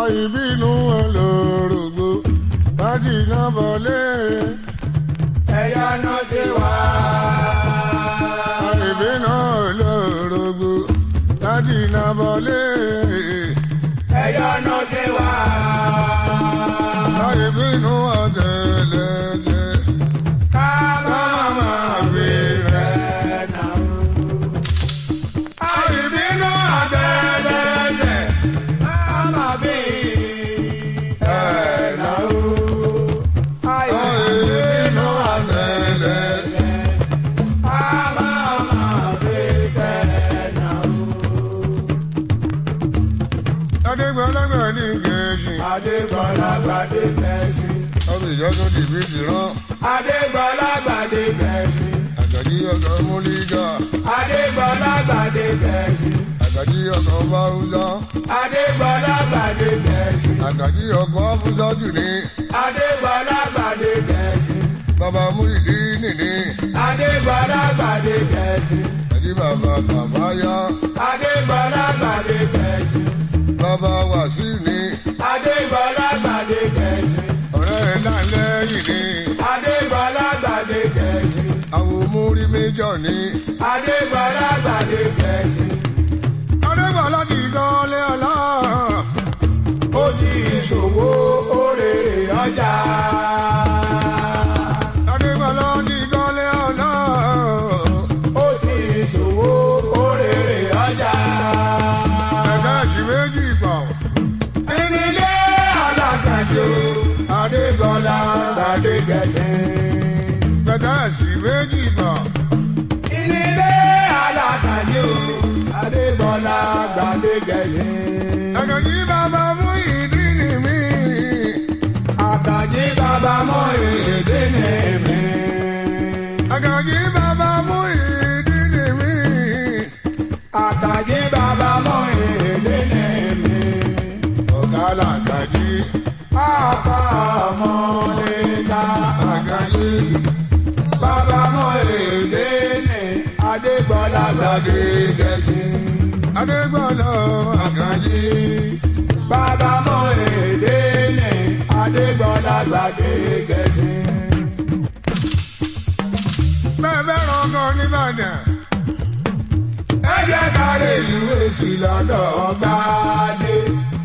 àìbínú olórogbo láti iná bọ̀lé. ẹ̀yà náà ṣe wá. àìbínú olórogbo láti iná bọ̀lé. ẹ̀yà náà ṣe wá. àìbínú ọ̀tẹ̀lẹ̀tẹ̀ ká ká máa fi rẹ̀. ẹ̀ náà. àìbínú ọ̀tẹ̀lẹ̀tẹ̀ ká máa bí ẹ̀ náà. àìbínú ọ̀tẹ̀lẹ̀tẹ̀. ká máa bí ẹ̀ náà. adégbọlágbà ní gẹ̀ẹ́sì Adégbọ́lá gbàdé kẹ̀sì. ọbẹ̀ ìjọ́sọ́ dìbí ti rán Adégbọ́lá gbàdé kẹ̀sì. àgàdí ọkọ̀ múlígà Adégbọ́lá gbàdé kẹ̀sì. àgàdí ọkọ̀ báwùsá Adégbọ́lá gbàdé kẹ̀sì. àgàdí ọkọ̀ fúsátù ní Adégbọ́lá gbàdé kẹ̀sì. bàbá múlìdí nìní Adégbọ́lá gbàdé kẹ̀sì. àti bàbá kàfáyá Adégbọ́lá gbàdé kẹ̀sì. bàbá wàsí ní Adégbọ́lá gbàdé kẹ̀sì. ọ̀rẹ́ ẹ̀ lálẹ́yìn ní Adégbọ́lá gbàdé kẹ̀sì. àwọn múrí méjọ ní. Adégbọ́lá gbàdé kẹ̀sì. adégbọlá ti gọ́lé ọlá ó ti ṣòwò òrèrè ọjà. adégbọlá ti gọ́lé ọlá ó ti ṣòwò òrèrè ọjà. ẹ̀ka ẹ̀sìn méjì gbọ̀. ìnílé alákàjọ adégbọlá gbàdé gẹ̀ẹ́sìn. ẹ̀ka ẹ̀sìn méjì gbọ̀. ìnílé alákàjọ adégbọlá gbàdé gẹ̀ẹ́sìn. ẹ̀ka yí bàbá mú ìdí ni mí. àkàjì bàbá mọ èdè ní mi. ẹ̀ka yí bàbá mú ìdí ni mí. àkàjì bàbá mọ èdè ní mi. ọ̀gá làkàjí Àpá ọmọlẹ́ta àkàjí bàbá mọ èdè ní Adégbọ́lá gbàdé gẹ̀ẹ́sì. adégbọlá àkàjí. Bàbá mọ èdè ní Adégbọ́lá gbàdé gẹ̀ẹ́sì. bẹ́ẹ̀ bẹ́ẹ̀ rọ̀gọ́ nìbàdàn. Ẹ jẹ́ ká lè ìwé sí lọ́dọ̀ gbàdé.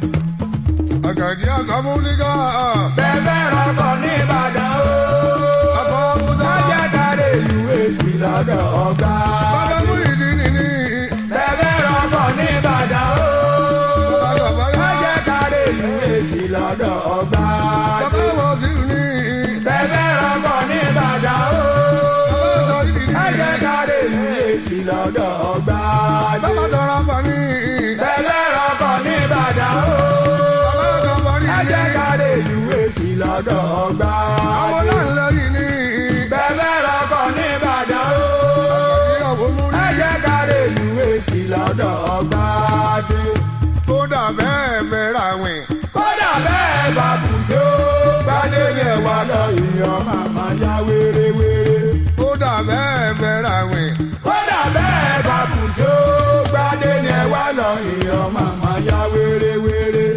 àkàjí àkàmúlígà. Bẹ́ẹ̀ rọ́kọ̀ ní Ìbàdàn o. àkọ́ musa. Ẹ jẹ́ ká lè ìwé sí lọ́dọ̀ bàbá gbàdé. mú ìdí ni mí. Bẹ́ẹ̀ rọ́kọ̀ ní Ìbàdàn o. bàbá bàbá Ẹ jẹ́ ká lè ìwé sí lọ́dọ̀ bàbá gbàdé. wọ̀ sí ní. Bẹ́ẹ̀ rọ́kọ̀ ní Ìbàdàn o. bàbá sọ ìdí ni. Ẹ jẹ́ ká lè ìwé sí lọ́dọ̀ gbàdé. bàbá sọ̀rọ̀ bọ̀ ní. Bẹ́ẹ̀ rọ́kọ̀ ní Ìbàdàn o. bàbá kan bọ̀ ní. Ẹ jẹ́ ká lè ìwé sí lọ́dọ̀ àwọn gbàdé. náà ń lọ yìí ní. Bẹ́ẹ̀ rọ́kọ̀ ní Ìbàdàn o. ìyàwó mú Ẹ rí. jẹ́ ká lè ìwé sí lọ́dọ̀ gbàdé. kódà bẹ́ẹ̀ bẹ̀rẹ̀ àwìn. Kódà bẹ́ẹ̀ bá kù sí ó. Gbadé ni ẹ̀wà lọ ìyàn màmá yá wérewére. kódà bẹ́ẹ̀ bẹ̀rẹ̀ àwìn. Kódà bẹ́ẹ̀ bá kù sí ó. Gbadé ni ẹ̀wà lọ ìyàn màmá yá wérewére.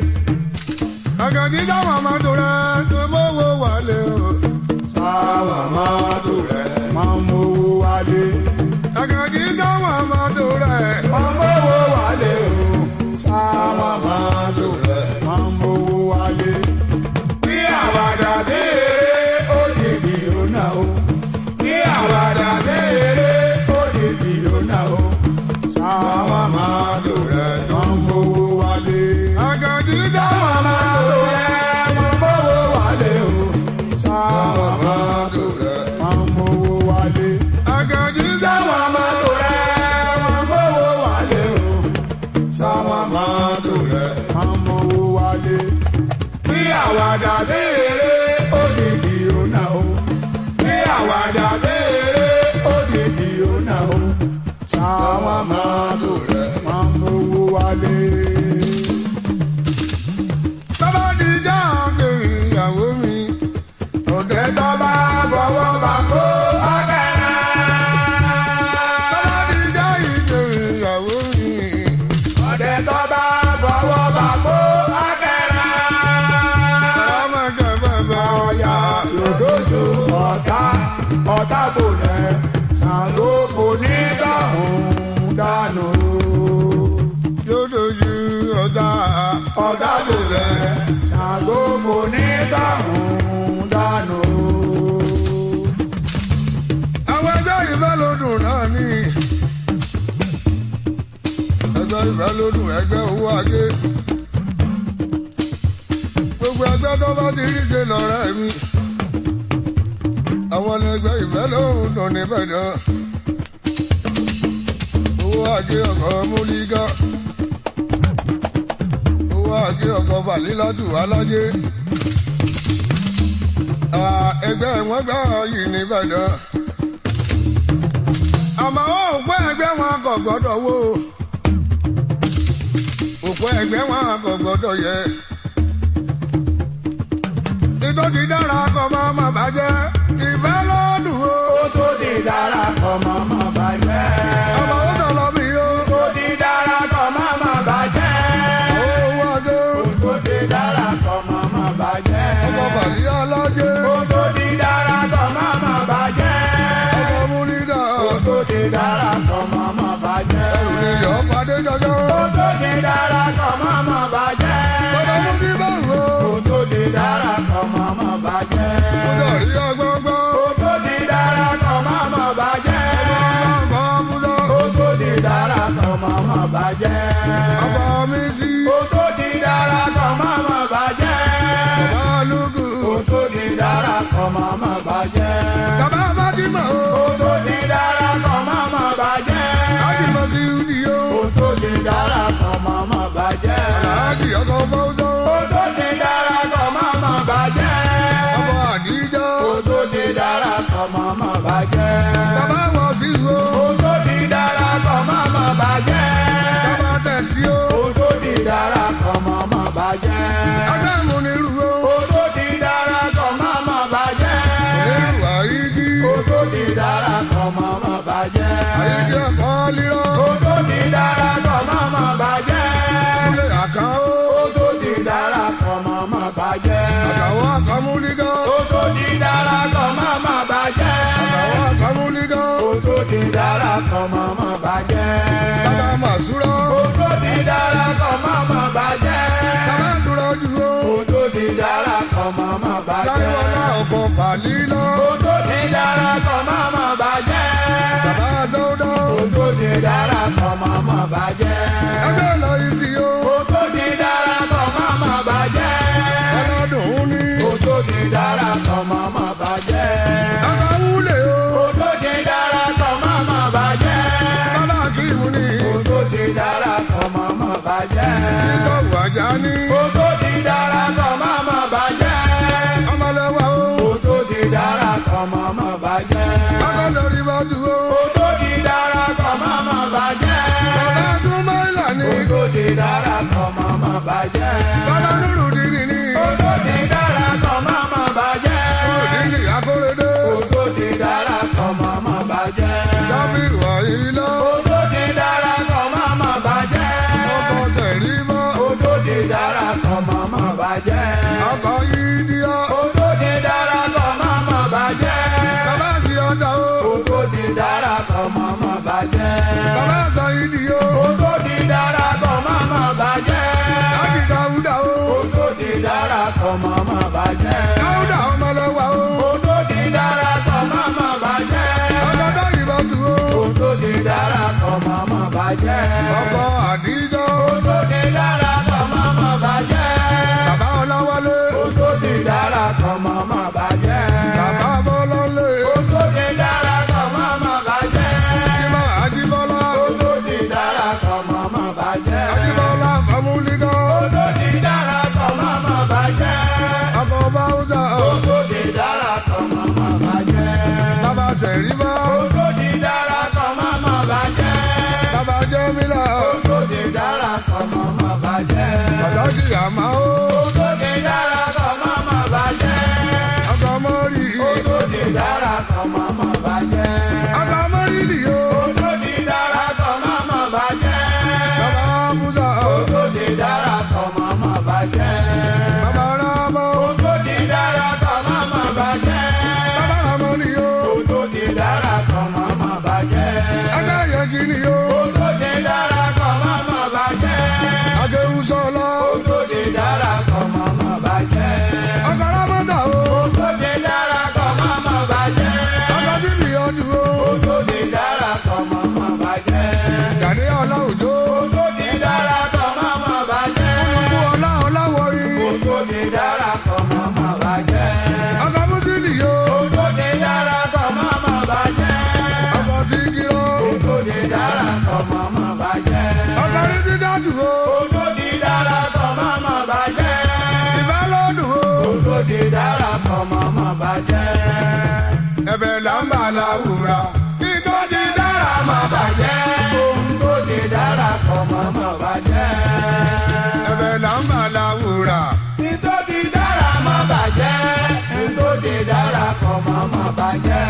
àgàdì táwọn ọmọ tó rẹ̀ tó mọ́wọ́ wálé o. Sáwà máa tó rẹ̀ máa ń mówó wálé. àgàdì táwọn ọmọ tó rẹ̀. Máa ń mówó wálé o. Sáwà máa tó rẹ̀ máa ń mówó wálé. Bí àwàdà béèrè ó lè bí ònà o. Bí àwàdà béèrè ó lè bí ònà o. Sáwà máa tó rẹ̀ máa ń mówó wálé. àgàdì Sáwà táwọn máa tó rẹ̀ máa ń mówó wálé o. Sáwà ọmọ máa tó rẹ̀. máa ń mówó wálé. àgàdì Sáwọn táwọn máa tó rẹ̀ máa mówó wálé o. Sáwọn máa tó rẹ̀ máa mówó wálé. Bí àwàdà béèrè ó di di ònà o. Bí àwàdà béèrè ó di di ònà o. Sáwọn máa tó rẹ̀ máa mówó wálé. bàbá di jáde ìyàwó mi. ọ̀dẹ́ Ẹ̀tọ́ bá bọ̀wọ́ bá kó ọ̀kẹ́rẹ́. bàbá di jáde ìyàwó mi. Ọ̀dẹ̀ tó bá bọ̀wọ́ bá kó ọ̀kẹ́rẹ́. náà ní ẹgbẹ́ ìfẹ́ lódùn ẹgbẹ́ owó ajé gbogbo ẹgbẹ́ tó bá ti rí ṣe lọ́rẹ́ mi àwọn ẹgbẹ́ ìfẹ́ lóhùn dùn níbẹ̀ náà owó ajé ọkọ̀ múlígá owó ajé ọkọ̀ fàlílátù alájé ẹgbẹ́ wọn gbà yìí níbẹ̀ náà àmọ́ òpó ẹgbẹ́ wọn kò gbọ́dọ̀ wó òpó ẹgbẹ́ wọn kò gbọ́dọ̀ yẹ ìtọ́ ti dára kọ́ máa má bàjẹ́ ìfẹ́ lọ́dún o. Ó tó di dára kọ́ mọ́ mọ́ bàjẹ́. ọmọ ó sọ̀rọ̀ mi o. Ó ti dára kọ́ mọ́ mọ́ bàjẹ́. owó adé Ó tó di dára kọ́ mọ́ mọ́ bàjẹ́. ọkọ̀ bàlí alájẹ Ó tó di dára kọ́ mọ́ mọ́ bàjẹ́. ọkọ̀ múlídà Ó tó di dára kọ́ mọ́ mọ́ bàjẹ́. ènìyàn pàdé jọjọ. Ó tó di dára kọ́ mọ́ mọ́ bàjẹ́. ọkọ̀ múlí bá wò. Ó tó di dára kọ́ mọ́ mọ́ bàjẹ́. ọjọ́ rí ọgbọ́ngbọ́n. Ó tó di dára kọ́ mọ́ mọ́ bàjẹ́. ọkọ̀ múlá. Ó tó di dára kọ́ mọ́ mọ́ bàjẹ́. ọkọ̀ mi sí. Ó tó di dára kọ́ mọ́ mọ́ bàjẹ́. ọkọ̀ alùpùpù. Ó tó di dára kọ́ mọ́ mọ́ bàjẹ́. bàbá Fátímà o. Ó tó di dára kọ́ mọ́ mọ́ bàjẹ́. Fátímà sí ìdí o. Ó tó di dára kọ́ mọ́ mọ́ bàjẹ́. Aláàjì ọkọ̀ fọ́sọ́. Ó tó di dára kọ́ mọ́ mọ́ bàjẹ́. ọkọ̀ àdíjà. Ó tó di dára kọ́ mọ́ mọ́ bàjẹ́. bàbá wọ̀ sí o. Ó tó di dára kọ́ mọ́ mọ́ bàjẹ́. bàbá tẹ̀sí o. Ó tó di dára kọ́ mọ́ mọ́ bàjẹ́. ọjọ́ ìmúnirú o. Ó tó di dára kọ́ mọ́ mọ́ bàjẹ́. onírú àyíjí. Ó tó di dára kọ́ mọ́ mọ́ bàjẹ́. àyíjí ẹ̀kọ́ lílọ. Ó tó di dára kọ́ mọ́ mọ́ bàjẹ́. sílé àká o. Ó tó di dára kọ́ mọ́ mọ́ bàjẹ́. àkàwọ́ àkàmúlígá. Ó tó di dára kọ́ mọ́ mọ́ bàjẹ́. àkàwọ́ àkàmúlígá. Ó tó di dára kọ́ mọ́ mọ́ bàjẹ́. bàbá màsúrà. Ó tó di dára kọ́ mọ́ mọ́ bàjẹ́. bàbá dúró jù o. Ó tó di dára kọ́ mọ́ mọ́ bàjẹ́. láríwọ́lá ọkọ̀ fàlílọ. Ó tó di dára kọ́ mọ́ mọ́ bàjẹ́. bàbá sọ́dọ̀. Ó tó di dára kọ́ mọ́ mọ́ bàjẹ́. ẹgbẹ́ lọ ìsì o. Ó tó di dára kọ́ mọ́ mọ́ bàjẹ́. ọlọ́dún ní. Ó tó di dára kọ́ mọ́ mọ́ bàjẹ́. àkàwúlẹ̀ o. Ó tó di dára kọ́ mọ́ mọ́ bàjẹ́. bàbá kìímù ní. Ó tó di dára kọ́ mọ́ mọ́ bàjẹ́. ìsọ̀wù àjà ní. Ó tó di dára kọ́ mọ́ mọ́ bàjẹ́. ọmọlẹ́wà o. Ó tó di dára kọ́ mọ́ mọ́ bàjẹ́. bàbá sọ̀rí bá tu o. Ó tó di dára kọ́ mọ́ mọ́ bàjẹ́. bàbá túnbọ̀ ìlà ní. Ó tó di dára kọ́ mọ́ mọ́ bàjẹ́. bàbá nùrù dìrì ní. Ó tó di dára kọ́ mọ́ mọ́ bàjẹ́. dìrì akóredé. Ó tó di dára kọ́ mọ́ mọ́ bàjẹ́. sábì wà ilá. Ó tó di dára kọ́ mọ́ mọ́ bàjẹ́. ọkọ̀ sẹ̀rí mọ́. Ó tó di dára kọ́ mọ́ mọ́ bàjẹ́. ọkọ̀ yìí díá. Ó tó di dára kọ́ mọ́ mọ́ bàjẹ́. bàbá sì ọjà o. Ó tó di dára kọ́ mọ́ mọ́ bàjẹ́. bàbá sọ ìdí o. Ó tó di dára kọ́ mọ́ mọ́ bàjẹ́. láti dáúdà o. Ó tó di dára kọ́ mọ́ mọ́ bàjẹ́. dáúdà ọmọlẹ́wà o. Ó tó di dára kọ́ mọ́ mọ́ bàjẹ́. ọkọ̀ dáyìí bá tu o. Ó tó di dára kọ́ mọ́ mọ́ bàjẹ́. ọkọ̀ àdíjà. Ó tó di dára kọ́ mọ́ mọ́ bàjẹ́. bàbá ọláwálé. Ó tó di dára kọ́ mọ́ mọ́ bàjẹ́. bàbá bọ́lọ́lé. Ó tó di dára kọ́ mọ́ mọ́ bàjẹ́. ìmọ̀ àjíbọ́lá. Ó tó di dára kọ́ mọ́ mọ́ bàjẹ́. àjíbọ́lá fàmúlígá. Ó tó di dára kọ́ mọ́ mọ́ bàjẹ́. ọkọ̀ báwùsà. Ó tó di dára kọ́ mọ́ mọ́ bàjẹ́. bàbá sẹ̀rí bá. Ó tó di dára kọ́ mọ́ mọ́ bàjẹ́. bàbá jẹ́mílà. Ó tó di dára kọ́ mọ́ mọ́ bàjẹ́. pàtàkì àmà o. Ó tó di dára kọ́ mọ́ mọ́ bàjẹ́. ọkọ̀ mọ́rì. Ó tó di dára kọ́ mọ́ mọ́ bàjẹ́. ọkọ̀ mọ́rì nì o. Ó tó di dára kọ́ mọ́ mọ́ bàjẹ́. bàbá bùsà. Ó tó di dára kọ́ mọ́ mọ́ bàjẹ́. bàbá rámọ́. Ó tó di dára kọ́ mọ́ mọ́ bàjẹ́. bàbá rámọ́ nì o. Ó tó di dára kọ́ mọ́ mọ́ bàjẹ́. ọkọ̀ yẹ̀kì nì o. Ó tó di dára kọ́ mọ́ mọ́ bàjẹ́. akéwùsọ̀lá. Ó tó di dára kọ́ mọ́ mọ́ bàjẹ́. ọkọ̀ rámọ́tà o. Ó tó di dára kọ́ mọ́ mọ́ bàjẹ́. ọkọ̀ tìbí ọdún o. Ó ti dára kọ̀mọ́ mọ́ bàjẹ́. ọkùnrin ti dájú o ohun tó ti dára kọ̀mọ́ mọ́ bàjẹ́. ìfẹ́ lọ́dún o ohun tó ti dára kọ̀mọ́ mọ́ bàjẹ́. ẹ̀bẹ̀ là ń bà láwùrà kí tó ti dára mọ́ bàjẹ́. ohun tó ti dára kọ̀mọ́ mọ́ bàjẹ́. ẹ̀bẹ̀ là ń bà láwùrà ohun tó ti dára mọ́ bàjẹ́. ohun tó ti dára kọ̀mọ́ mọ́ bàjẹ́.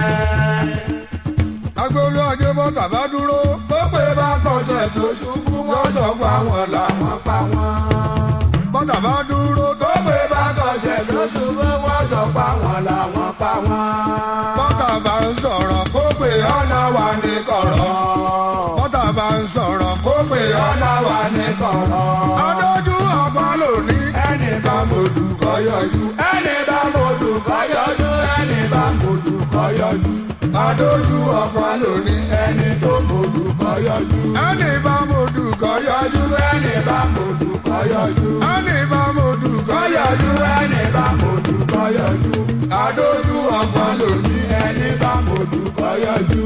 agolo ajé bọ́ tàbá dúró ó pé bá kọsẹ̀ tó ṣubú wọ́n sọ fún àwọn làwọn wọ́n pa wọ́n. bọ́ tàbá dúró tó pé bá kọ̀ṣẹ̀ tó ṣubú wọ́n sọ pa wọ́n làwọn pa wọ́n. bọ́tà bá ń sọ̀rọ̀ kó pé ọ̀nà wà ní kọ̀rọ̀ bọ́tà bá ń sọ̀rọ̀ kó pé ọ̀nà wà ní kọ̀rọ̀ adójú ọgbọ́n lónìí ẹni bá mọ̀dù kọ́ yọjú ẹni bá mọ̀dù kọ́ yọjú ẹni bá mọ̀dù kọ́ yọjú adójú ọgbọ́n lónìí ẹni tó mọ̀dù kọ́ yọjú ẹni bá mọ̀dù kọ́ yọjú ẹni bá mọ̀dù kọ́ yọjú ẹni bá mọ̀dù kọ́ yọjú ẹni bá mọ̀dù kọ́ yọjú adójú ọgbọ́n lónìí ẹni bá mọ̀dù kọ́ yọjú.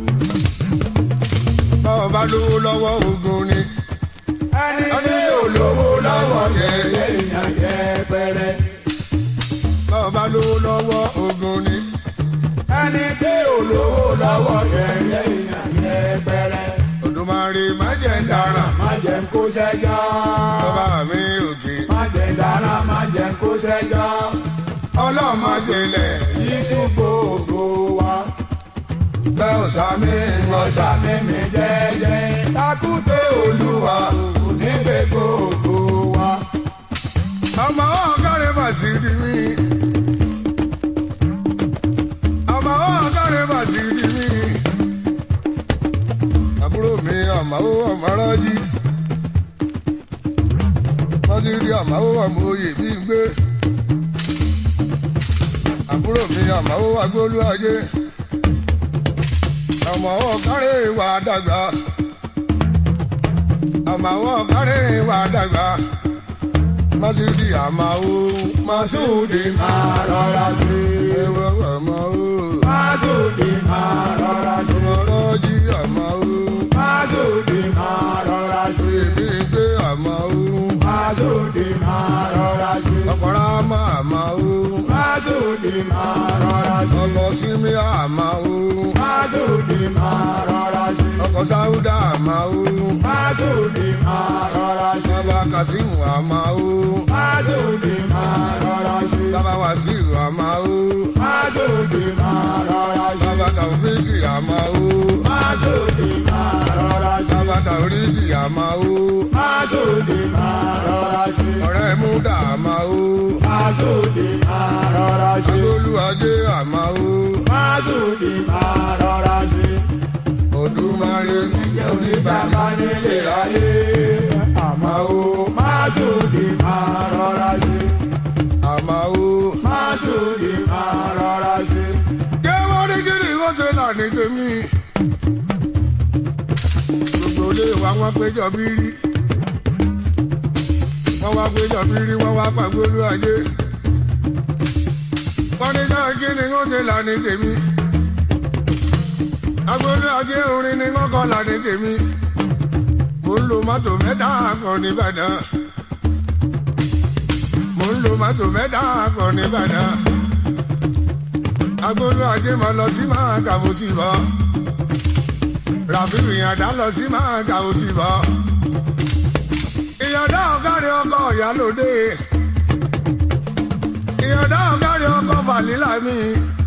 bọ́ọ̀ bá lówó lọ́wọ́ ogun ni ẹni ẹni tí yóò lówó lọ́wọ́ yẹ èèyàn yẹpẹrẹ. bọ́ọ̀ bá lówó lọ́wọ́ ogun ni ẹni tí olówó lọ́wọ́ yẹ̀yẹ́ èèyàn yẹpẹrẹ. Olódùmarè má jẹ́ ń dáràn má jẹ́ ń kó sẹ́jọ́. bàbá mi òkè má jẹ́ ń dáná má jẹ́ ń kó sẹ́jọ́. ọlọ́run má jẹlẹ̀ yíṣu gbogbo wa. bẹ́ẹ̀ ò sàmì ọ̀sà mímí jẹ́jẹ́. takùté olúwa kò ní gbé gbogbo wa. ọmọ ọ̀gárẹ̀ bàṣírí mi ọmọ ọ̀gárẹ̀ bàṣírí mi àbúrò mi ọmọ ọmọ rọ́jí bàṣírí ọmọ ọmọ oyè bí n gbé àbúrò mi ọmọ agbólú ajé ọmọ ọ̀gárẹ̀ wà dàgbà ọmọ ọ̀gárẹ̀ wà dàgbà. Masudi Amao, Masudi máa rọra ṣe. Ewa Amao, Masudi máa rọra ṣe. Mọ̀rọ́jì Amao, Masudi máa rọra ṣe. Ìbígbé Amao, Masudi máa rọra ṣe. Ọ̀pọ̀rámà Amao, Masudi máa rọra ṣe. Ọkọ̀ Sími Amao, Masudi máa rọra ṣe. Ọkọ̀ Sáúdà Amao, Masudi máa rọra ṣe. Bàbá Kasimu Amao, Masudi máa rọra ṣe. Bàbá Wàsíù Amao, Masudi máa rọra ṣe. Bàbá Tàwíkì Amao, Masudi máa rọra ṣe. Bàbá Tàwíkì Amao, Masudi máa rọra ṣe. Ọ̀rẹ́ Múdà Amao. Masudi máa rọra ṣe. Olúwajé àmàó, Masudi máa rọra ṣe. Odùmarè níjẹ́ oníbàmí Bàbá nílé ayé. àmàó, Masudi máa rọra ṣe. àmàó. Masudi máa rọra ṣe. Ké wọ́n ní kí ni wọ́n ṣe là ní tèmi? Gbogbo ilé wa wọ́n péjọ bírí. Wọ́n wá péjọ bírí, wọ́n wá pàgbé olúwajé. Wọ́n ní sáà kí ni wọ́n ṣe là ní tèmi? Agbolé ajé orin ni wọ́n kọ́ là ní tèmi. Mo ń lo mọ́tò mẹ́ta kan nìbàdàn. Mo ń lo mọ́tò mẹ́ta kan nìbàdàn. Agbolé ajé máa lọ sí máa kà mo sì bọ́. Ràfíù ìyàndá lọ sí máa kà mo sì bọ́. Ìyàndá ọ̀gáre ọkọ̀ ìyálòdè. Ìyàndá ọ̀gáre ọkọ̀ fàlílà mi.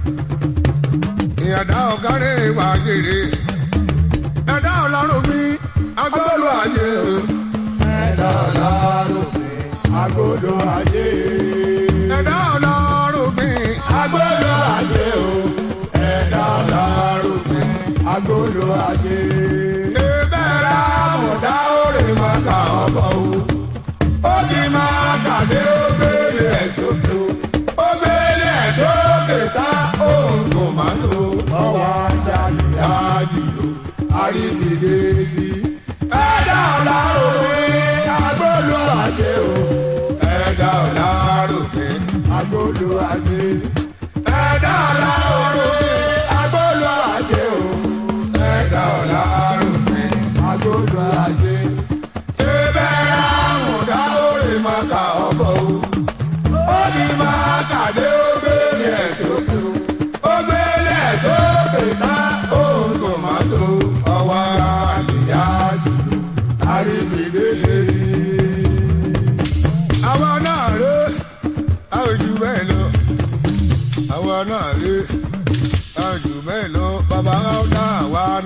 Ìyàndá ọ̀gáre ìwà jèrè. Ẹ̀dá ọ̀làrùn mi, agbọ́lù ajé o. Ẹ̀dá ọ̀làrùn mi, agodo ajé. Ẹ̀dá ọ̀làrùn mi, Agodo ajé o. Ẹ̀dá ọ̀làrùn mi, agodo ajé. ebẹ̀rẹ̀ àmọ̀dá òrè máa kà ọ̀bọ̀ o. Ó ti máa kàdé ó gbélé ẹ̀ sókè o. Ó gbélé ẹ̀ sókè tá òun kò má tó. Ọwọ́ ajáde àjìyò, àríbìdé sí. Ẹ̀dá ọ̀làrùn mi, agodo ajé o. Ẹ̀dá ọ̀làrùn mi, Agbolo ajé. Ẹ̀dá ọ̀la òde. Agbolo ajé o. Ẹ̀dá ọ̀la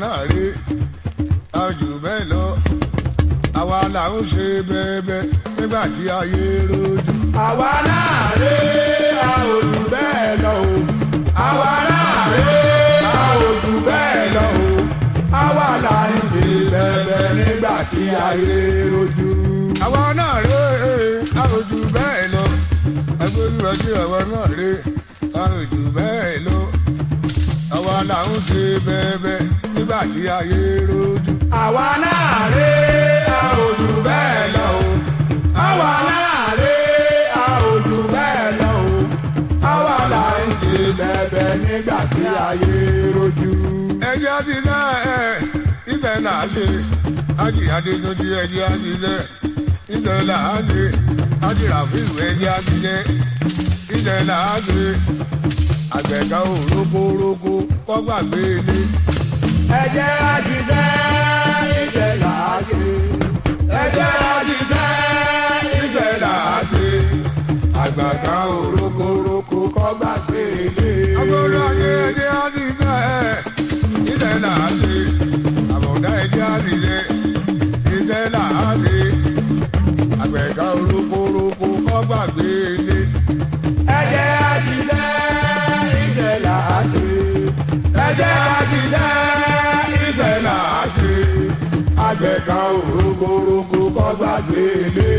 náà rí àjù bẹ́ẹ̀ lọ àwa là ń ṣe bẹ́ẹ̀bẹ́ nígbà tí ayé rojú. àwa náà rè a ò jù bẹ́ẹ̀ lọ o. àwa náà rè a ò jù bẹ́ẹ̀ lọ o. àwa là ń ṣe bẹ́ẹ̀bẹ́ nígbà tí ayé rojú. àwa náà rí àjù bẹ́ẹ̀ lọ ẹgbẹ́ olúwa tí àwa náà rí àjù bẹ́ẹ̀ lọ àwa là ń ṣe bẹ́ẹ̀bẹ́ nígbà tí ayé rojú. àwa náà rè a ò jù bẹ́ẹ̀ lọ o. àwa náà rè a ò jù bẹ́ẹ̀ lọ o. àwa là ń ṣe bẹ́ẹ̀bẹ́ nígbà tí ayé rojú. ẹjẹ́ ti sẹ́ ẹ̀ ìfẹ́ náà ṣe ájì adétúnjì ẹjẹ́ ti sẹ́ ìfẹ́ náà ṣe ájì ràfíìsì ẹjẹ́ ti sẹ́ ìfẹ́ náà ṣe àgbẹ̀ká ò rókórókó kọ́ gbàgbé ilé. ẹ jẹ́ á ṣiṣẹ́ ìṣẹ́ là á ṣe. ẹ jẹ́ á ṣiṣẹ́ ìṣẹ́ là á ṣe. àgbàdo òrókòrókò kọ́ gbàgbé ilé. agbọ́dọ̀ ayé ẹjẹ́ ti sẹ́ ẹ̀ ìfẹ́ náà ṣe àbọ̀dá ẹjẹ́ ti sẹ́ ìṣẹ́ náà ṣe àgbẹ̀ká ò rókórókó kọ́ gbàgbé ilé. ẹ jẹ́ á ṣiṣẹ́ ìṣẹ́ là á ṣe. ẹ jẹ́ á ṣiṣẹ́ ìṣẹ́ là á ṣe. àgbẹ̀ká òrókòrókò kọ́ gbàgbé ilé.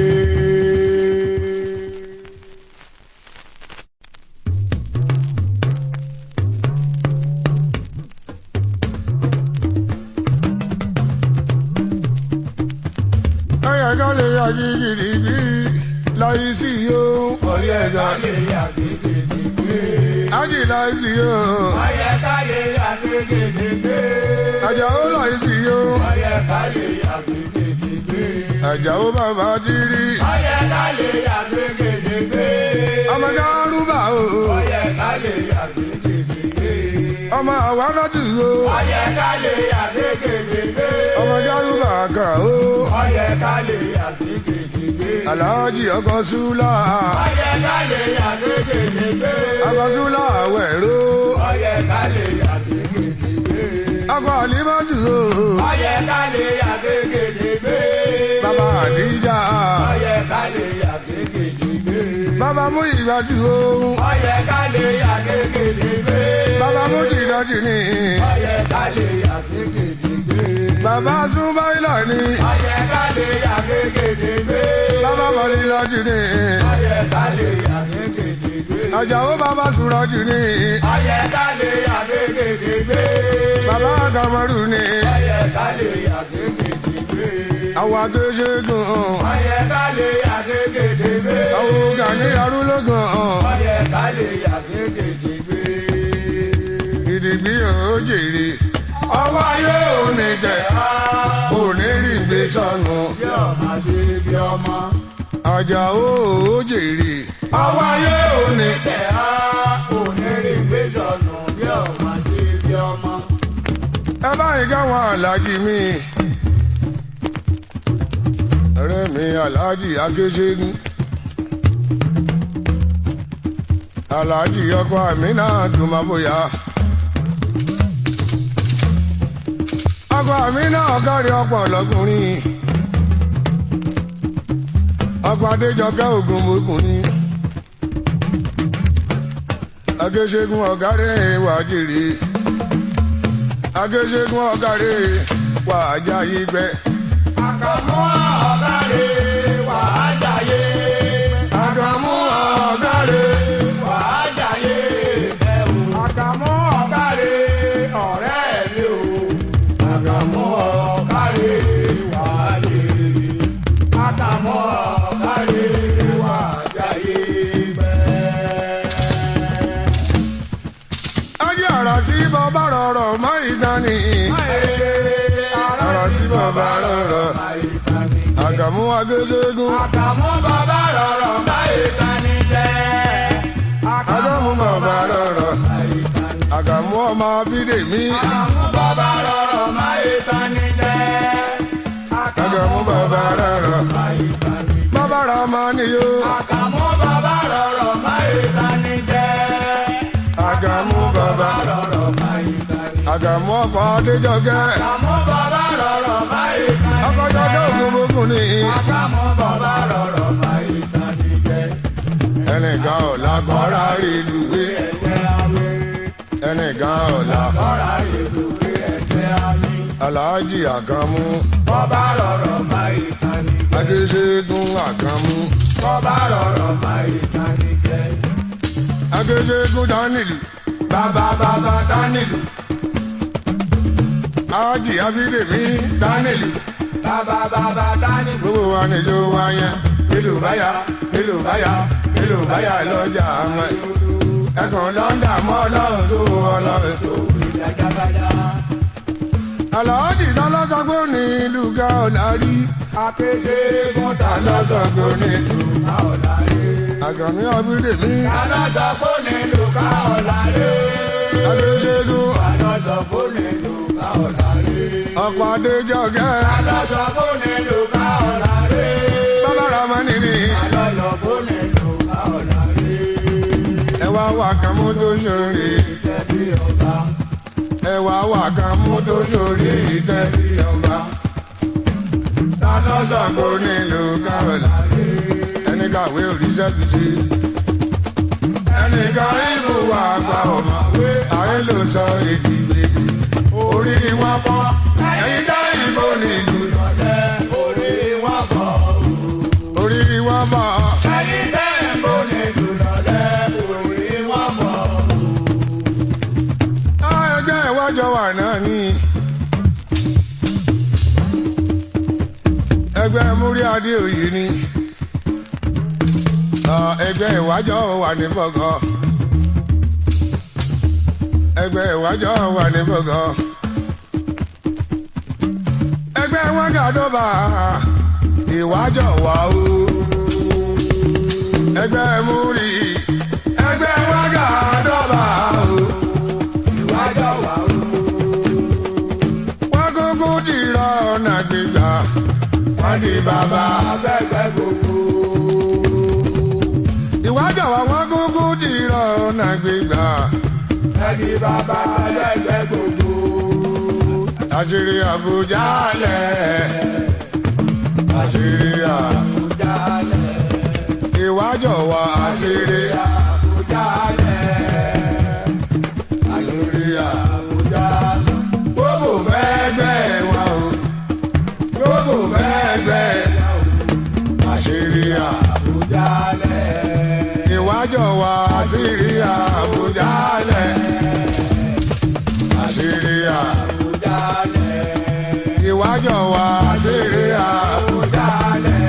ẹ̀yà kan lè yà gidigidi láyé sí yóò. ọ̀yẹ́ ká lè yà kékeré gbé. ájì láyé sí yóò. ọ̀yẹ́ ká lè yà kékeré gbé. àjàó láyé sí yóò. ọ̀yẹ́ ká lè yà kékeré gbé. àjàó bàbá jírí. ọ̀yẹ́ ká lè yà kékeré gbé. ọmọdé arúgbà o. ọ̀yẹ́ ká lè yà kékeré gbé. ọmọ àwa láti o. ọ̀yẹ́ ká lè yà kékeré gbé. ọmọdé arúgbà kan o. ọ̀yẹ́ ká lè yà kékeré gbé. aláàjì ọkọ súlà. ọ̀yẹ́ ká lè yà kékeré gbé. ọkọ súlà wẹ̀rọ. ọ̀yẹ́ ká lè yà kékeré gbé. ọkọ àlímọ́tù o. ọ̀yẹ́ ká lè yà kékeré gbé. bàbá àdíjà. ọ̀yẹ́ ká lè yà kékeré gbé. bàbá mú ìgbàdù o. ọ̀yẹ́ ká lè yà kékeré gbé. bàbá mú jìdájì ni. ọ̀yẹ́ ká lè yà kékeré gbé. bàbá súnmáìlà ni. ọ̀yẹ́ ká lè yà kékeré gbé. bàbá mọ̀lílájì ni. ọ̀yẹ́ ká lè yà kékeré gbé. àjàó bàbá sùrọ̀jù ni. ọ̀yẹ́ ká lè yà kékeré gbé. bàbá kamaru ni. ọ̀yẹ́ ká lè yà kékeré gbé. àwọn akéṣègùn. ọ̀yẹ́ ká lè yà kékeré gbé. àwọn gani arúlógún. ọ̀yẹ́ ká lè yà kékeré gbé. gidigbi ò jèrè. ọwọ́ ayé ò ní tẹ̀. ò ní rí gbé sọnù. bí ọmọ ṣe bí ọmọ. àjàó ò jèrè. ọwọ́ ayé ò ní tẹ̀. tẹ̀ á onírè gbé sọnù bí ọmọ ṣe bí ọmọ. ẹ báyìí káwọn aláàjì mi. ọ̀rẹ́ mi aláàjì akéṣègùn. aláàjì ọkọ àmì náà dùn máa bóyá. ọkọ àmì náà kárí ọ̀pọ̀ lọ́kùnrin. ọkọ adéjọkẹ́ ògùn mọ́kùnrin. akéṣègùn ọ̀gárẹ̀ wájèrè agéṣègùn ọ̀gárẹ̀ wà á já yí gbẹ. àkàmú ọ̀gárẹ̀ wà á jàyé. àgàmú ọ̀gárẹ̀ wà á jàyé bẹ́ẹ̀ o. àkàmú ọ̀gárẹ̀ ọ̀rẹ́ mi o. àgàmú ọ̀gárẹ̀ wà á jèrè. àkàmú ọ̀gárẹ̀ wà á jàyé bẹ́ẹ̀. ajé ara sí bàbá rọrọ̀ mọ́ ìdání. ara sí bàbá rọrọ̀ àgàmú agéṣègùn Àkàmú bàbá rọrọ̀ báyìí tani jẹ́. àgàmú bàbá rọrọ̀ àgàmú ọmọ bídèmí Àkàmú bàbá rọrọ̀ báyìí tani jẹ́. àgàmú bàbá rọrọ̀ báyìí tani jẹ́. bàbá rà máa níyó Àkàmú bàbá rọrọ̀ báyìí tani jẹ́. àgàmú bàbá rọrọ̀ báyìí tani jẹ́. àgàmú ọkọ̀ adéjọ́gẹ́ àkàmú bàbá rọrọ̀ máa ìka ní ọkọ̀ jẹ́. jọ́gẹ́ ògúnmógún ni àkàmú bàbá rọrọ̀ máa ìka ní jẹ́. ẹnìkan ọ̀la kọ́ra ìlúwé ẹ̀jẹ̀ àwẹ̀ ẹnìkan ọ̀la lọ́ra ìlúwé ẹ̀jẹ̀ àmì. aláàjì àkàmú bọ́bá rọrọ̀ máa ìka ní jẹ́. adéṣẹ́gun àkàmú bọ́bá rọrọ̀ máa ìka ní jẹ́. adéṣẹ́gun dánìlì bàbá bàbá dánìlì ájì abídèmí dánìlì bàbá bàbá dání. gbogbo wa níjó wa yẹn nílùú báyà nílùú báyà nílùú báyà lọ́jà àwọn ẹkùn lọ́ńdà mọ́ ọlọ́run tó ọlọ́run tó. ìjàgàbàdà. aláàjì tọ́lọ́sọgbó ní ìlú ga ọ̀làrí akéṣe gúntà tọ́lọ́sọgbó ní ìlú ká ọ̀la rẹ̀. àgàmí abídèmí alọ́sọ̀kó nílùú ká ọ̀la rẹ̀. adéṣẹ́gun alọ́sọ̀kó nílùú ká ọ̀la rẹ̀. ọ̀pọ̀ adéjọ́gẹ́ alọ́sọ̀kó nílùú ká ọ̀la rẹ̀. bàbá ramani ni alọ́sọ̀kó nílùú ká ọ̀la rẹ̀. ẹwà wà kan mú tó ṣòrí ìtẹ̀bí ọba. ẹwà wà kan mú tó ṣòrí ìtẹ́ ọba tọ́lọ́sọgbó ní ìlú ga ọ̀làrí ẹni kàwé òrìṣẹ́ fi ṣe ẹnì kan ìlú wa gba ọmọ ayé ló sọ èdè ìgbèdè orí wọn bọ́ ẹ̀yin dá ìbò nílùú ọ̀tẹ̀ orí wọn kọ̀ orí wọn bọ́ ẹ̀yin tẹ́ ń bọ̀ nílùú lọ́lẹ̀ orí wọn bọ̀. ẹgbẹ́ ìwájọ wà náà ní ẹgbẹ́ múrí adé òye ni Ọ, ẹgbẹ́ ìwájọ wà ní bọ̀gọ́ ẹgbẹ́ ìwájọ wà ní bọ̀gọ́ ẹgbẹ́ wọn gàdọ́bà ìwájọ wà ó ẹgbẹ́ múrí ẹgbẹ́ wọn gàdọ́bà ó. ìwájọ́ wà ó. wọ́n kúkú ti rọ ọ̀nà gbígbà wọ́n di bàbá. abẹ́gbẹ́ gbogbo. ìwájà wa wọ́n kúkú ti rọ ọ̀nà gbígbà. ẹni bàbá abẹ́gbẹ́ gbogbo. àṣírí àbújá lẹ̀. àṣírí à. Àbújá lẹ̀. ìwájà wa àṣírí à. Àbújá lẹ̀. àṣírí à. Àbújá lẹ̀. gbogbo fẹ́gbẹ́ wa o. gbogbo fẹ́gbẹ́. àṣírí à. Àbújá lẹ̀. ìwájà wa àṣírí àbújá lẹ̀. àṣírí à. Àbújá lẹ̀. ìwájà wa àṣírí àbújá. Àbújá lẹ̀.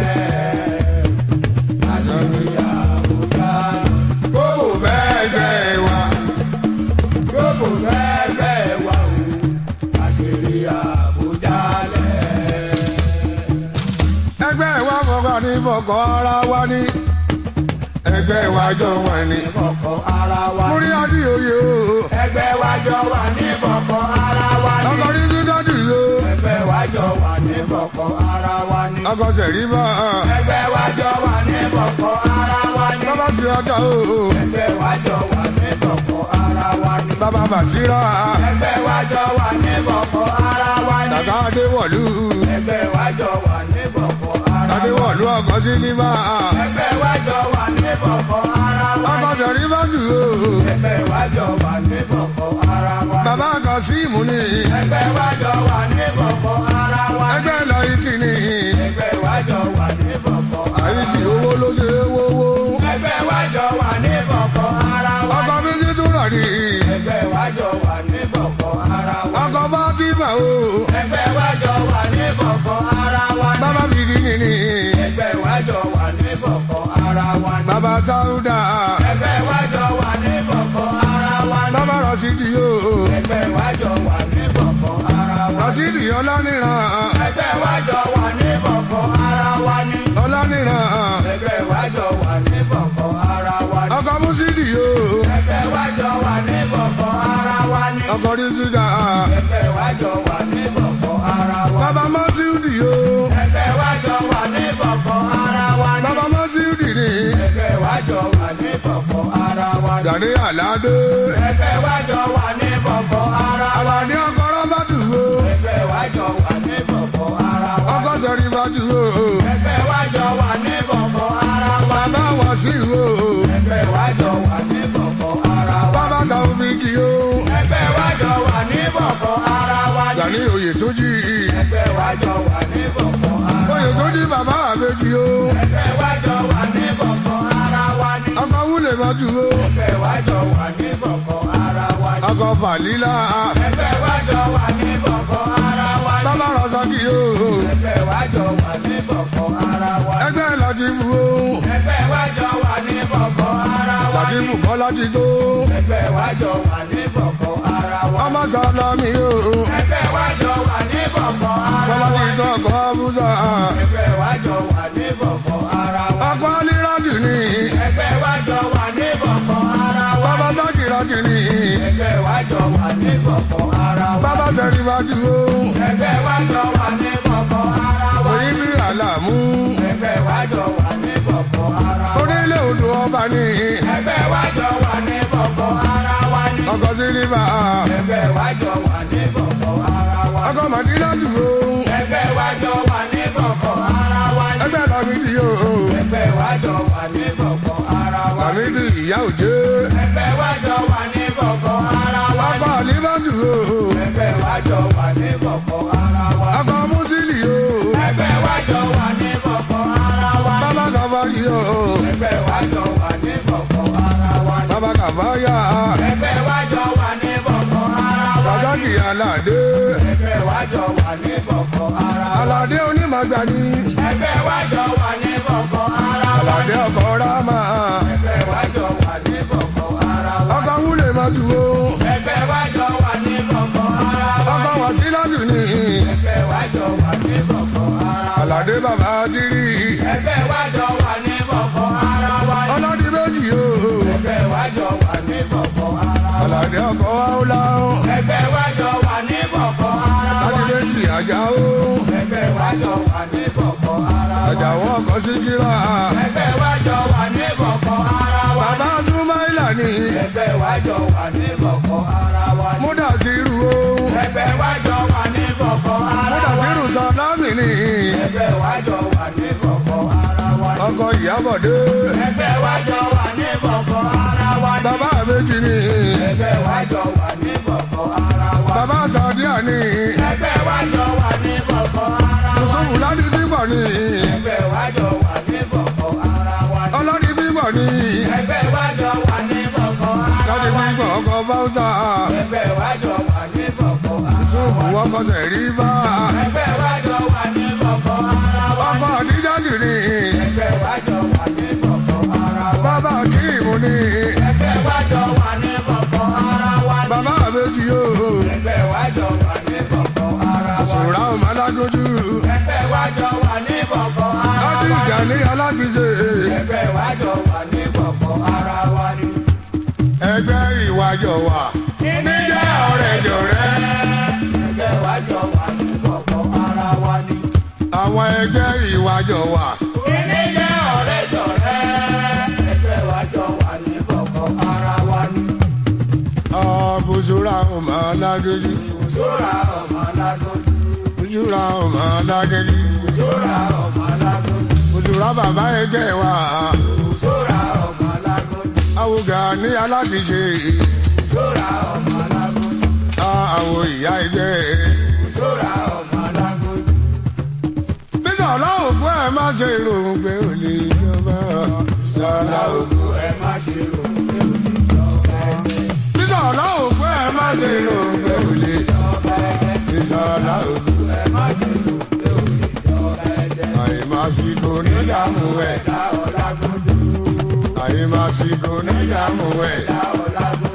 Àṣírí Àbújá lẹ̀. gbogbo fẹ́gbẹ́ wa. Gbogbo fẹ́fẹ́ wà ó. Àṣírí Àbújá lẹ̀. ẹgbẹ́ wa fọkàn ní fọkàn ara wa ní. ẹgbẹ́ wa jọ wọn ni. Kọ̀kọ̀ ara wa ní. múrí adìyẹ o. Ẹgbẹ́ wa jọ wà ní kọ̀kọ̀ ara wa ní. ọkọ̀ ní sídọ́dì o. Ẹgbẹ́ wa jọ wà ní kọ̀kọ̀ ara wa ní. ọkọ̀ sẹ̀rí bá a. Ẹgbẹ́ wa jọ wà ní kọ̀kọ̀ ara wa ní. bàbá sí ọjà o. Ẹgbẹ́ wa jọ wà ní kọ̀kọ̀ ara wa ní. bàbá bàṣírà. Ẹgbẹ́ wa jọ wà ní kọ̀kọ̀ ara wa ní. tàtà adéwọ̀lú. Ẹgbẹ́ wa jọ wà ní kọ̀kọ̀ ara wa ní. adéwọ̀lú ọkọ̀ sí níbà. Ẹgbẹ́ wa jọ wà ní kọ̀kọ̀ ara wa ọkọ̀ ní. sẹ̀rí bá jù o. Ẹgbẹ́ wa jọ wà ní kọ̀kọ̀ ara wa ní. bàbá kan sí ìmú ni. Ẹgbẹ́ wa jọ wà ní kọ̀kọ̀ ara wa ní. ẹgbẹ́ lọ ìtì ni. Ẹgbẹ́ wa jọ wà ní kọ̀kọ̀ ara àyíṣì owó ló ṣe é wówó. Ẹgbẹ́ wa jọ wà ní kọ̀kọ̀ ara wa ní. ọkọ̀ méjì tún rà ní. Ẹgbẹ́ wa jọ wà ní kọ̀kọ̀ ara wa ní. ọkọ̀ bá ti mà o. Ẹgbẹ́ wa jọ wà ní kọ̀kọ̀ ara wa ní. bàbá mi kì í ní. Ẹgbẹ́ wa jọ wà ní kọ̀kọ̀ ara wa ní. bàbá sáúdà. Ẹgbẹ́ wa jọ wà ní kọ̀kọ̀ ara wa ní. bàbá rọ̀ṣídì o. Ẹgbẹ́ wa jọ wà ní kọ̀kọ̀ ara wa ní. rọ̀ṣídì ọlánìràn. Ẹgbẹ́ wa jọ wà ní kọ̀kọ̀ ara wa ní. ọlánìràn. Ẹgbẹ́ wa jọ wà ní kọ̀kọ̀ ara wa ní. ọkọ̀ mùsídì o. Ẹgbẹ́ wa jọ wà ní kọ̀kọ̀ ara wa ní. ọkọ̀ rísídà. Ẹgbẹ́ wa jọ wà ní kọ̀kọ̀ ara wa ní. bàbá mọ́sídì o. Ẹgbẹ́ wa jọ wà ní kọ̀kọ̀ ara wa ní. bàbá mọ́sídì ni. Ẹgbẹ́ wa jọ wà ní kọ̀kọ̀ ara wa ní. gàdé àládé. Ẹgbẹ́ wa jọ wà ní kọ̀kọ̀ bọ̀bọ̀ ara wa Àlàní ọkọ̀ rọ́bà dùgbò. ẹgbẹ́ wa jọ wà ní bọ̀bọ̀ ara wa Ọkọ̀ sẹ̀rí bá dùgbò. ẹgbẹ́ wa jọ wà ní bọ̀bọ̀ ara wa Bàbá wà sí ìwò. ẹgbẹ́ wa jọ wà ní bọ̀bọ̀ ara wa Bàbá tàwọn fi kì í o. ẹgbẹ́ wa jọ wà ní bọ̀bọ̀ ara wa Gàní oyè tó jí. ẹgbẹ́ wa jọ wà ní bọ̀bọ̀ ara Oyè tó jí bàbá àbèjì o. ẹgbẹ́ wa jọ wà ní bọ̀bọ̀ ara wa ni Ọkọ̀ wúlè má dùgbò. ẹgbẹ́ wa jọ wà ní bọ̀bọ̀ ara wa ni Ọkọ̀ fàlílà. ẹgbẹ́ wa jọ wà ní bọ̀bọ̀ ara wa ni Bàbá Rọ̀sọ́kì o. ẹgbẹ́ wa jọ wà ní bọ̀bọ̀ ara wa ni Ẹgbẹ́ láti bù o. ẹgbẹ́ wa jọ wà ní bọ̀bọ̀ ara wa Láti ni bù kọ́ láti tó. ẹgbẹ́ wa jọ wà ní bọ̀bọ̀ ara wa Ọmọ ni sàlámì o. ẹgbẹ́ wa jọ wà ní bọ̀bọ̀ ara Bọ́lá wa ti ni tọ́ ọkọ̀ Búsà. ẹgbẹ́ wa jọ wà ní bọ̀bọ̀ ara wa ni Ọkọ̀ Alírádì ni. ẹgbẹ́ wa jọ wà ní bọ̀bọ̀ ara wa Bàbá ni Sákìrátì ni. ẹgbẹ́ wa jọ wà ní bọ̀bọ̀ ara wa Bàbá ni Sẹ̀rí bá dùgbò. ẹgbẹ́ wa jọ wà ní bọ̀bọ̀ ara wa Orí ni bí àlàmú. ẹgbẹ́ wa jọ wà ní bọ̀bọ̀ ara wa ni Onílé odò ọba ni. ẹgbẹ́ wa jọ wà ní bọ̀bọ̀ ara wa ni Ọkọ̀ Sílífà. ẹgbẹ́ wa jọ wà ní bọ̀bọ̀ ara wa ni Ọkọ̀ Màdínà dùgbò. ẹgbẹ́ wa jọ wà ní bọ̀bọ̀ ara wa ni Ẹgbẹ́ Lámídì o. ẹgbẹ́ wa jọ wà ní bọ̀bọ̀ ara wa ni Lámídì ìyá òjé. ẹgbẹ́ wa jọ wà ní bọ̀bọ̀ ara wa ni Ọkọ̀ Àlíbá dùgbò. ẹgbẹ́ wa jọ wà ní bọ̀bọ̀ ara wa ni Ọkọ̀ Músílì o. ẹgbẹ́ wa jọ wà ní bọ̀bọ̀ ara wa ni Bàbá Kàfáyì o. ẹgbẹ́ wa jọ wà ní bọ̀bọ̀ ara wa ni Bàbá Kàfáyà. ẹgbẹ́ wa jọ wà ní bọ̀bọ̀ ara wa ni Rọ̀sọ́kì Aládé. ẹgbẹ́ wa jọ wà ní bọ̀bọ̀ ara wa ni Aládé onímọ̀gbà ni. ẹgbẹ́ wa jọ wà ní bọ̀bọ̀ ara wa ni Aládé ọkọ̀ Rámà. ẹgbẹ́ wa jọ wà ní bọ̀bọ̀ ara wa ni Ọkọ̀ Wúlè má dùgbò. ẹgbẹ́ wa jọ wà ní bọ̀bọ̀ ara wa Ọkọ̀ ni Wàsílátù ni. ẹgbẹ́ wa jọ wà ní bọ̀bọ̀ ara wa ni Aládé bàbá Dírí. ẹgbẹ́ wa jọ wà ní bọ̀bọ̀ ara wa ni Ọlọ́dí méjì o. ẹgbẹ́ wa jọ wà ní bọ̀bọ̀ ara wa ni Aládé ọkọ̀ Áúlá. ẹgbẹ́ wa jọ wà ní bọ̀bọ̀ ara wa Láti ni méjì àjà o. ẹgbẹ́ wa jọ wà ní bọ̀bọ̀ ara wa ni Àjàwọ̀ ọkọ̀ Síkírà. ẹgbẹ́ wa jọ wà ní bọ̀bọ̀ ara wa ni Bàbá Súmáìlà ni. ẹgbẹ́ wa jọ wà ní bọ̀bọ̀ ara wa ni Múdàsírù o. ẹgbẹ́ wa jọ wà ní bọ̀bọ̀ ara wa Múdàsírù ni Sàlámì ni. ẹgbẹ́ wa jọ wà ní bọ̀bọ̀ ara wa ni Ọkọ̀ Ìyábọ̀dé. ẹgbẹ́ wa jọ wà ní bọ̀bọ̀ ara wa ni Bàbá méjì ni. ẹgbẹ́ wa jọ wà ní bọ̀bọ̀ ara wa ni Bàbá Sàdíà ni. ẹgbẹ́ wa jọ wà ní bọ̀bọ̀ ara wa ni Yusufu láti bíbọ̀ ni. ẹgbẹ́ wa jọ wà ní bọ̀bọ̀ ara wa ni Ọlọ́dí bíbọ̀ ni. ẹgbẹ́ wa jọ wà ní bọ̀bọ̀ ara Láti wa ni bíbọ̀ ọkọ̀ Fáúsà. ẹgbẹ́ wa jọ wà ní bọ̀bọ̀ ara Yusufu wa ni ọkọ̀ Sẹ̀ríbà. ẹgbẹ́ wa jọ wà ní bọ̀bọ̀ ara wa ni Ọkọ̀ Àdíjáde ni. ẹgbẹ́ wa jọ wà ní bọ̀bọ̀ ara wa ni Bàbá Kíìmù ni. ẹgbẹ́ wa jọ wà ní bọ̀bọ̀ ara wa ni Bàbá méjì o. ẹgbẹ́ wa jọ wà ní bọ̀bọ̀ ara wa ni Sùrà ọmọ alágójú. ẹgbẹ́ wa jọ wà ní bọ̀bọ̀ ara Láti wa ìjà ni ní alátiṣe. ẹgbẹ́ wa jọ wà ní bọ̀bọ̀ ara wa ni. Ẹgbẹ́ ìwàjọ̀ wà. Níjẹ́ ọ̀rẹ́ jọ̀rẹ́. ẹgbẹ́ wa jọ wà ní bọ̀bọ̀ ara wa ni. Àwọn ẹgbẹ́ ìwàjọ̀ wà. kíní jẹ́ ọ̀rẹ́ jọ̀rẹ́ ẹgbẹ́ wa jọ wà ní bọ̀bọ̀ ara wa ni. Ọ̀bùsùrà ọmọ alágójú. sóra ọmọ alágójú Bùsùrà ọmọ alágójú. sóra ọmọ alágójú Bùsùrà bàbá ẹgbẹ́ wà. sóra ọmọ alágójú Àwùgà ní alátiṣe. sóra ọmọ alágójú Àwọn ìyá ẹgbẹ́. sóra ọmọ alágójú. Bísí ọlọ́run fún ẹ má ṣe ìròhùn pé ò lè jọba. Sọlá ògùn. ẹ má ṣe rò pé òjijọba ẹgbẹ́ Bísí ọlọ́run fún ẹ má ṣe ìròhùn pé ò lè ìjọba ẹgbẹ́ Ìsọlá ògùn. ẹ má ṣe rò pé òjijọba ẹgbẹ́ Àyèmásíkò ní ìdààmú ẹ̀. dá ọlágójú Àyèmásíkò ní ìdààmú ẹ̀. dá ọlágójú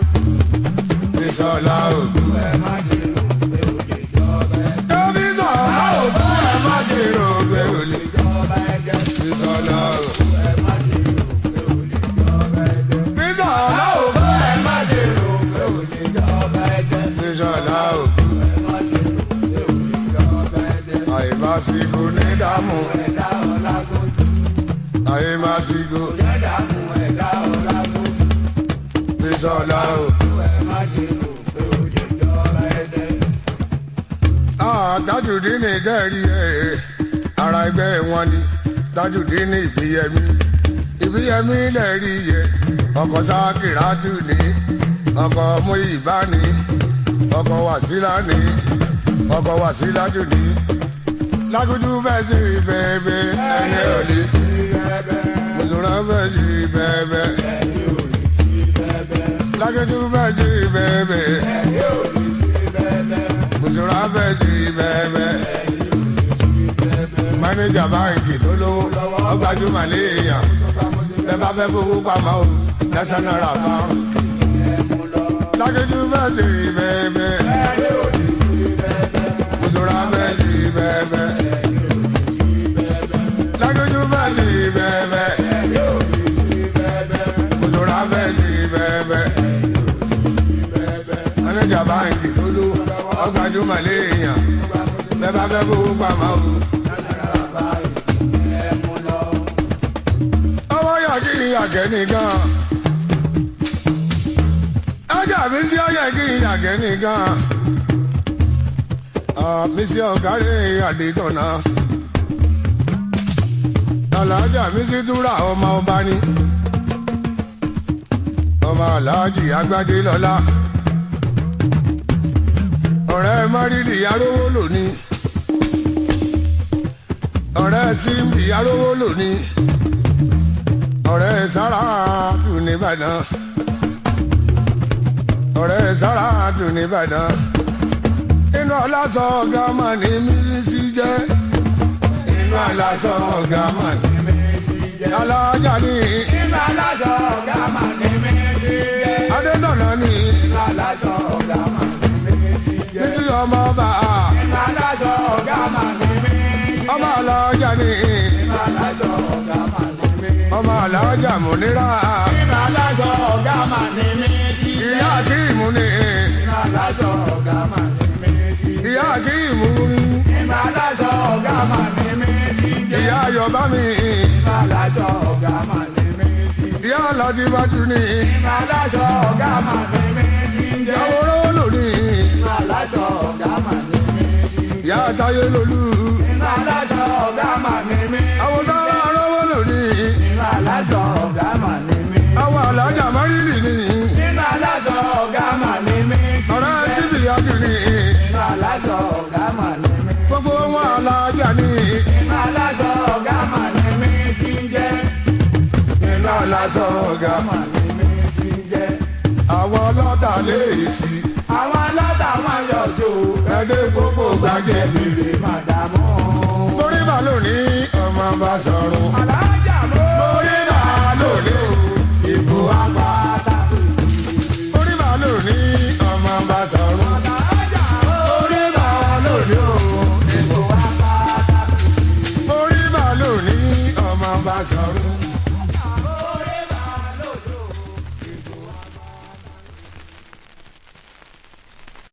Ìsọlá ògùn. ẹ má ṣe rò pé òjijọba ẹgbẹ́ Kábísà ọlọ́run fún ẹ má ṣe ìròhùn pé ò lè ìjọba ẹgbẹ́ Ìsọlá ògùn. ẹ má ṣe rò pé òjijọba ẹgbẹ́ Bísí ọlọ́run fún ẹ má ṣe rò pé òjijọba ẹgbẹ́ Ìsọlá ògùn. ẹ má ṣe rò pé òjijọba ẹgbẹ́ Àyèmásíkò ní ìdààmú. ẹ dá ọlágójú Àyèmásíkò ẹ dààmú ẹ dá ọlágójú. Ìsọlá ògùn. ẹ má ṣe rò pé òjijọba Tajudeen dẹ́rì ẹ̀ ara ẹgbẹ́ wọn ni Tajudeen ìbíyẹmí ìbíyẹmí dẹ́rì yẹ ọkọ̀ sákìrátù ní ọkọ̀ Múyìbá ní ọkọ̀ wàsílà ní ọkọ̀ wàsílàjù ní lágùdù bẹ́ẹ̀ sí bẹ́ẹ̀bẹ́ ẹni òní mùsùlùmí bẹ́ẹ̀ sí bẹ́ẹ̀bẹ́ lágùdù bẹ́ẹ̀ sí bẹ́ẹ̀bẹ́ mùsùlùmí bẹ́ẹ̀ sí bẹ́ẹ̀bẹ́ mánéjà báńkì tó lówó ọgbàjúmọ̀ léèyàn bẹ́ẹ̀ bá fẹ́ fowó pamọ́ o national rafa lágùdù bẹ́ẹ̀ sí bẹ́ẹ̀bẹ́ mùsùlùmí bẹ́ẹ̀ sí bẹ́ẹ̀bẹ́ lágùdù bẹ́ẹ̀ sí bẹ́ẹ̀bẹ́ mùsùlùmí bẹ́ẹ̀ sí bẹ́ẹ̀bẹ́ mánéjà báńkì tó lówó ọgbàjúmọ̀ léèyàn bẹ́ẹ̀ bá fẹ́ fowó pamọ́ o. ọwọ́ yà kí n yàgẹ́ nìkan. ọjà mi sí ọyẹ kí n yàgẹ́ nìkan. mi sí ọ̀kárẹ́ àdìtọ̀nà. alájà mi sí túra ọmọ ọba ni. ọmọ aláàjì agbádé lọ́lá. ọ̀rẹ́ márìlì arówó lónìí. ọ̀rẹ́ símbì arówó lónìí ọ̀rẹ́ sára dùn nìbàdàn ọ̀rẹ́ sára dùn nìbàdàn inú ọlásọ gàmà ní mísí jẹ́ inú ọlásọ gàmà ní mísí jẹ́ alájà ní Inú aláṣọ ọ̀gá máa ní méjì jẹ́. adétọ̀nà ní Inú aláṣọ ọ̀gá máa ní méjì jẹ́. mísí ọmọ ọba Inú aláṣọ ọ̀gá máa ní méjì jẹ́. ọmọ alájà ní Inú aláṣọ ọ̀gá máa ní méjì jẹ́. ọmọ alájà múnira Inú aláṣọ ọ̀gá máa ní méjì jẹ́. ìyá akíìmù ní Inú aláṣọ ọ̀gá máa ní méjì jẹ́. ìyá akíìmù ní Inú aláṣọ ọ̀gá máa ní méjì jẹ́. ìyá ayọ̀bá mi Inú aláṣọ ọ̀gá máa ní méjì jẹ́. ìyá aládìbájú ní Inú aláṣọ ọ̀gá máa ní méjì jẹ́. àwòrán lónìí. Inú aláṣọ ọ̀gá máa ní méjì jẹ́. ìyá àtàyè lolú Inú aláṣọ ọ̀gá máa ní méjì jẹ́. àwọn sára arọ́wọ́ lónìí Inú aláṣọ ọ̀gá máa ní méjì jẹ́. àwọn alájà márìlì ní Nínú aláṣọ ọ̀gá mà ní mí. ọ̀rẹ́ síbi àjù ní Nínú aláṣọ ọ̀gá mà ní mí. gbogbo wọn alájà ní Nínú aláṣọ ọ̀gá mà ní mí sí ń jẹ́. nínú aláṣọ ọ̀gá Mà ní mí sí ń jẹ́. àwọn ọlọ́tà lè sí Àwọn aláta wọn yọ ṣó. ẹgbẹ́ gbogbo gbàgẹ́ Bèrè màdàmú. torí bá lónìí ọmọ bá sọ̀rùn Àlá